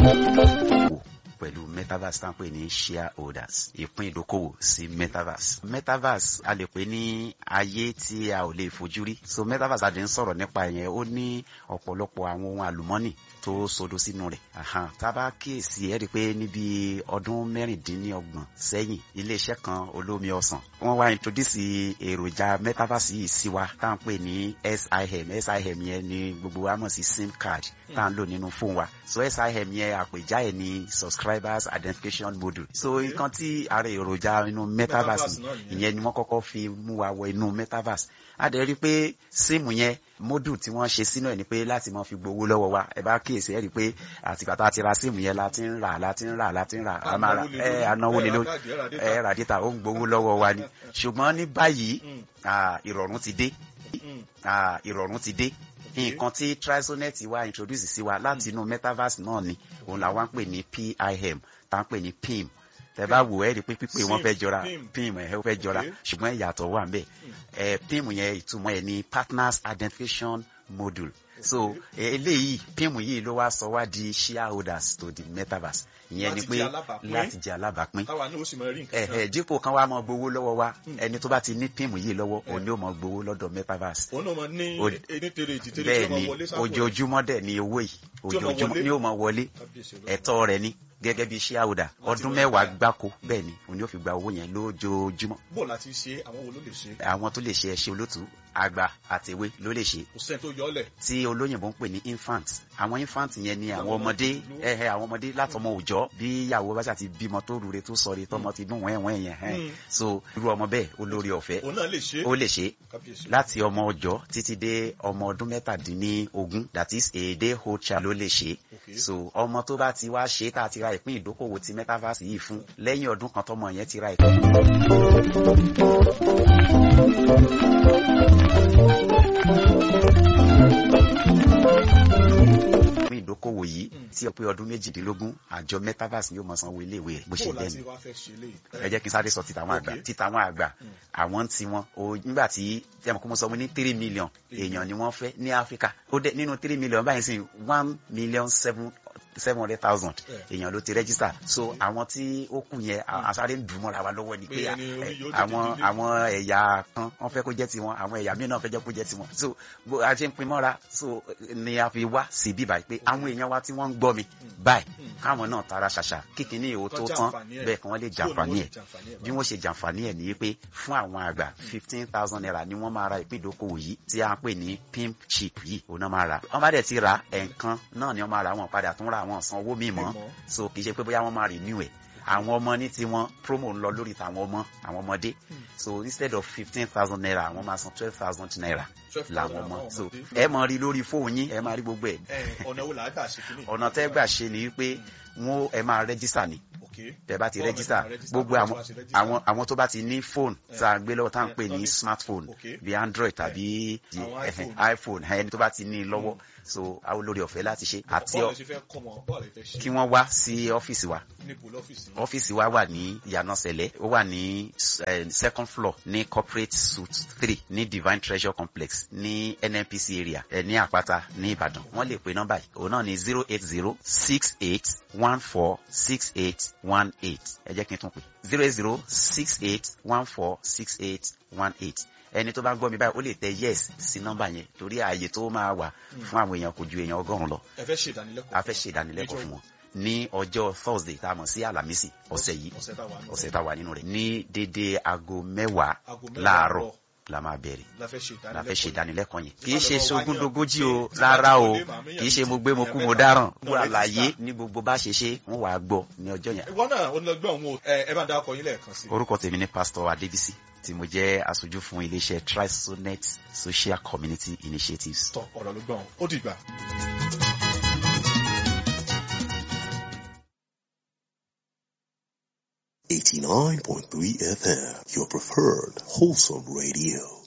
pẹ̀lú metaverse tá à ń pè ní shareholders ìpín ìdókòwò sí metaverse. metaverse a lè pè ní ayé tí a ò lè fojú rí so metaverse a lè ń sọ̀rọ̀ nípa yẹn ó ní ọ̀pọ̀lọpọ̀ àwọn ohun àlùmọ́nì tó sodo sínú rẹ̀ tá a bá kíyèsí ẹ rí i pé níbi ọdún mẹ́rìndínlọ́gbọ̀n sẹ́yìn iléeṣẹ́ kan olómi ọsàn wọ́n wá introduce èròjà metaverse yìí sí wa tá à ń pè ní sim sim yẹn ni gbogbo wa mọ̀ sí sim card tá à ń lò nínú fóònù wa so sim yẹn àpèjá ẹ̀ ní subscribers identification module so nǹkan tí ara èròjà inú metaverse ìyẹn ni wọ́n kọ́kọ́ fi mú wa wọ inú metaverse a dẹ̀ rí i pé síìmù yẹn module tí wọ́n ṣe sínú ẹ̀ ni pé láti máa fi gbowó lọ́wọ́ wa ẹ bá kíyèsí ẹ rí i pé àtìgbà tá a ti ra síìmù yẹn la ti ń rà la ti ń rà la ti ń rà a máa ra ẹ anáwó lé lórí ẹ rà dítà ó ń gbowó lọ́wọ́ wa ni ṣùgbọ́n ní báyìí ìrọ̀rùn ti dé ìrọ̀rùn ti dé nǹkan tí trisonet wa introduce sí wa láti inú metaverse náà ni òun làwọn ń pè ní pim tá ń pè ní pim tẹ bá wò ẹ rí i pé pípé wọn fẹ́ jọra pim ẹ fẹ́ jọra ṣùgbọ́n ìyàtọ̀ wà nbẹ ẹ pim yẹn ìtumọ̀ ẹ ní partners identification module so eléyìí pim yìí ló wá sọ wá di shareholders to the metaverse ìyẹn ni pé láti jẹ alábàápín ẹhẹ dípò kan wá mọ gbowó lọ́wọ́ wa ẹni tó bá ti ní pim yìí lọ́wọ́ òun ni ó mọ gbowó lọ́dọ̀ metaverse bẹ́ẹ̀ ni ojoojúmọ́ dẹ̀ ni owó yìí ojoojúmọ́ ni ó mọ wọlé ẹ̀tọ́ rẹ̀ ni gẹ́gẹ́ bí shareholder ọdún mẹ́wàá gbáko bẹ́ẹ̀ ni òun yóò fi gba owó yẹn lójoojúmọ́. bó láti ṣe àwọn wo ló lè ṣe. àwọn tó lè ṣe ẹṣẹ olótú àgbà àtẹwé ló lè ṣe. kò sẹ́ni tó yọ ọ́ lẹ̀. tí olóyìnbó ń pè ní infant àwọn infant yẹn ni àwọn ọmọdé ẹhẹ àwọn ọmọdé látọmọ òòjọ́ bí ìyàwó bá ṣàti bímọ tó rure tó sọre tọmọ ti dún wẹ́wẹ́ yẹn hẹ́n so irú ọmọ bẹ́ẹ̀ olórí ọ̀fẹ́ òun náà lè ṣe. ó lè ṣe láti ọmọ ọjọ́ títí dé ọmọ ọdún mẹ́tàdínlógún that is a day old child ló lè ṣe so ọmọ tó bá ti wá ṣe tá a ti ra ìpín ìdókòwò ti metaverse yìí fún lẹ́yìn ọdún kan tọmọ yẹn ti ra ìpín. fún ìdókòwò yìí tí ó pé ọdún méjìdínlógún àjọ metaverse yóò máa sanwó iléèwé rẹ̀ bó ṣe lẹ́nu ẹ jẹ́ kí n sáré sọ títa àwọn àgbà títa àwọn àgbà àwọn tí wọn o nígbà tí tí a mọ̀ kó mo sọ mo ní three million èèyàn ni wọ́n fẹ́ ní áfíríkà ó dé nínú three million báyìí sí one million seven seven hundred thousand èèyàn ló ti register so àwọn tí ó kù yẹn àsáré ń dùn mọ́ra wa lọ́wọ́ ni pé àwọn àwọn ẹ̀yà kan wọ́n fẹ́ kó jẹ́ tiwọn àwọn ẹ̀yà míì náà fẹ́ jẹ́ kó jẹ́ tiwọn so bó a ṣe ń pin mọ́ra so ni a fi wá sí bí báyìí pé àwọn èèyàn wa tí wọ́n ń gbọ́ mi báyìí káwọn náà tara ṣàṣà kíkiní ìwò tó tán bẹ́ẹ̀ kí wọ́n lè jàǹfààní ẹ̀ bí wọ́n ṣe jàǹfààní ẹ̀ ní pé fún àwọn àgbà fifteen thousand naira ni wọ́n máa ra ìpín ìdókòwò yìí tí a ń pè ní pimp chip yìí òun náà máa ra wọ́n bá dẹ̀ ti ra ẹ̀ǹkan náà ni wọ́n máa ra wọn padà tún ra àwọn san owó míì mọ́ so kì í ṣe pé bóyá wọ́n máa renew ẹ̀ àwọn ọmọ ní tiwọn promo ń lọ lórí tàwọn ọmọ àwọn ọmọdé so instead of fifteen thousand naira àwọn máa san twelve thousand naira làwọn ọmọ so ẹ máa rí lórí fóònù yín ẹ máa rí gbogbo ẹ. ọ̀nà wo làá gbà ṣe kí ni. ọ̀nà tẹ́ gbà ṣe ni wípé wọn ẹ máa rẹ́jísà ni tẹ́ bá ti rẹ́jísà gbogbo àwọn àwọn àwọn tó bá ti ní fóònù tá a gbé lọ́wọ́ tá à ń pè ní smartphone bí android tàbí iphone ẹni tó bá ti ní lọ́wọ́ so àwọn olórí ọ̀fẹ́ láti ṣe àti kí wọ́n wá sí ọ́fíìsì wa ọ́fíìsì wa wà ní ìyànà sẹ̀lẹ̀ ó wà ní second floor ní corporate suite three ní divine treasure complex ní nnpc area ẹ ní àpáta ní ìbàdàn wọ́n lè pe nọ́mbà yìí òun náà ní zero eight zero six eight one four six eight one eight ẹ jẹ́ kí n tún pè zero eight zero six eight one four six eight one eight ẹni tó bá ń gbọ́ mi báyìí ó lè tẹ yes sí nọ́mbà yẹn torí ààyè tó máa wà fún àwọn èèyàn kò ju èèyàn ọgọ́rùn-ún lọ. ẹ fẹ́ ṣe ìdánilẹ́kọ̀ọ́. a fẹ́ ṣe ìdánilẹ́kọ̀ọ́ fún wọn ní ọjọ́ thursday tá a mọ̀ sí alamisi ọ̀sẹ̀ yìí ọ̀sẹ̀ tá a wà nínú rẹ̀ ní dédé aago mẹ́wàá láàárọ̀ la máa bẹ̀rẹ̀ la fẹ́ ṣe ìdánilẹ́kọ̀ọ́ yẹn kì í ṣe sogúndogójì o rárá o kì í ṣe mo gbé mo kú mo dáràn wọ́n àlàyé ní gbogbo bá ṣe ṣe wọ́n wàá gbọ́ ní ọjọ́ yẹn. ìwọ náà onílọ́gbọ́n òun o ẹ bá dá ọkọ yín lẹ́ẹ̀kan sí. orúkọ tèmi ni pásítọ̀ adébísí tí mo jẹ́ aṣojú fún iléeṣẹ́ trisonet social community initiatives. tọ ọ̀rọ̀ ló gbọ́n ó dìgbà. Eighty nine point three FM, your preferred wholesome radio.